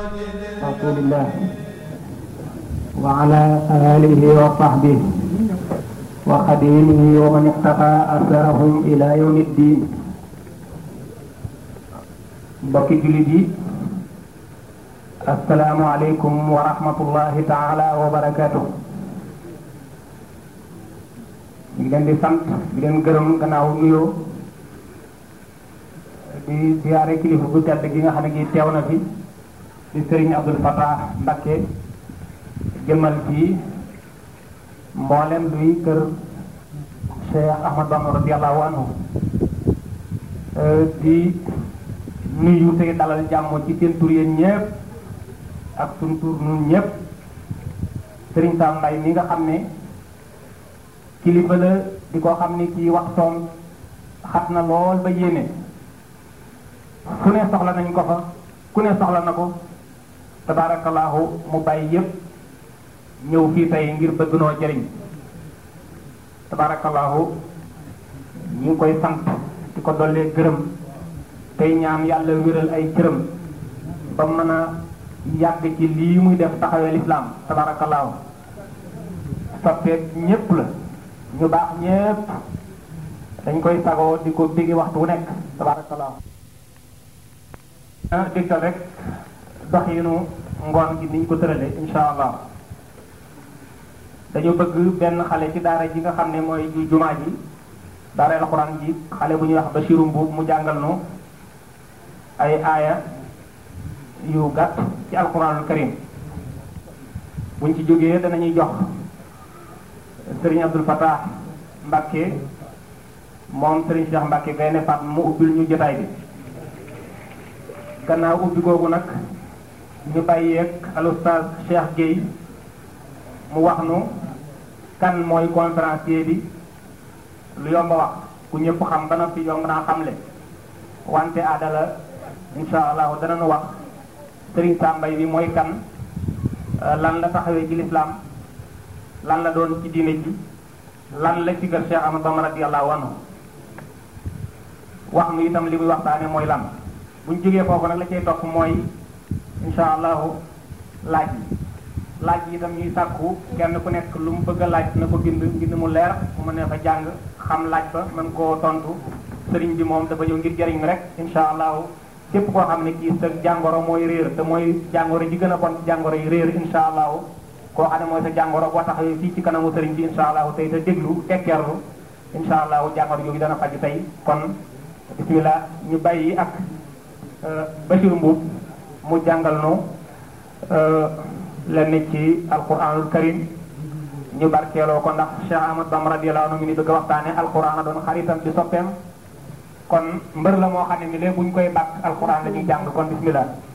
رسول الله وعلى آله وصحبه وخديمه ومن اقتفى أثرهم إلى يوم الدين mbokki jullit yi asalaamu aleykum wa rahmatullahi taala wa barakaatu ñu ngi leen di sant di leen gërëm gannaaw nuyoo di siyaare kilifa bu tedd gi nga xam ne gi teew na fi di sëriñ Abdul Fatah Mbakke jëmmal fii mboolem luy kër Cheikh Ahmad Bamba radiallahu anhu di nuyu tey dalal jàmm ci seen tur yéen ñëpp ak suñ tur nun ñëpp sëriñ Sam Mbaye mi nga xam ne kilifa la di ko xam ne kii waxtoom xat na lool ba yéene fu ne soxla nañ ko fa ku ne soxla na ko tabaarakallaahu mu bàyyi yépp ñëw fii tey ngir bëgg noo jëriñ tabaarakallaahu ñu ngi koy sant di ko dollee gërëm tey ñaan yàlla wéral ay cëram ba mën a yàgg ci lii muy def taxawee lislaam tabaarakallaahu soppeek ñépp la ñu baax ñépp dañ koy sagoo di ko bigi waxtu wu nekk tabaarakallaahu dégtal rek doxinu ngoon gi niñ ko tërale insha allah dañu bëgg benn xale ci daara ji nga xam ne mooy ji jumaa ji daara alxuraan ji xale bu ñuy wax Basiru Mbuub mu jàngal nu ay aaya yu gàtt ci alxuraanul karim buñ ci jógee danañuy jox sëriñ Abdul Fatah Mbàkke moom sëriñ Cheikh Mbàkke Gaynde Fatma mu ubbil ñu jotaay bi gannaaw ubbi googu nag ñu bàyyeeg al oustaz Cheikh Gueye mu wax nu kan mooy conférencier bi lu yomba wax ku ñëpp xam ba noppi yomb naa xamle wante aadala insha allahu dana nu wax Serigne Sam Mbaye bi mooy kan lan la taxawee ci lislaam lan la doon ci diine ji lan la ci kër Cheikh Ahmad Bamba radiyallahu anhu wax nu itam li muy waxtaane mooy lan bu ñu jógee foofu nag la cay topp mooy insha allahu laaj yi laaj yi itam ñuy sàkku kenn ku nekk lu mu bëgg a laaj na ko bind mbind mu leer mu mën ne fa jàng xam laaj ba mën koo tontu sëriñ bi moom dafa ñëw ngir jëriñ mi rek insha allahu képp koo xam ne kii sa jàngoro mooy réer te mooy jàngoro ji gën a bon ci jàngoro yi réer insha allahu koo xam ne mooy sa jàngoro boo taxawee fii ci kanamu sëriñ bi insha allahu tey te déglu tekkeerlu insha allahu jàngoro yooyu dana faj tey kon bismillah ñu bàyyi ak Bachir Mbuub mu jàngal nu lenn ci alquranul karim ñu barkeeloo ko ndax Cheikh Ahmad Bamba radiyallahu anhu ngi ni bëgg a waxtaane alquran a doon xaritam di soppeem kon mbër la moo xam ne ni léegi bu ñu koy bàkk alquran la ñuy jàng kon bismillah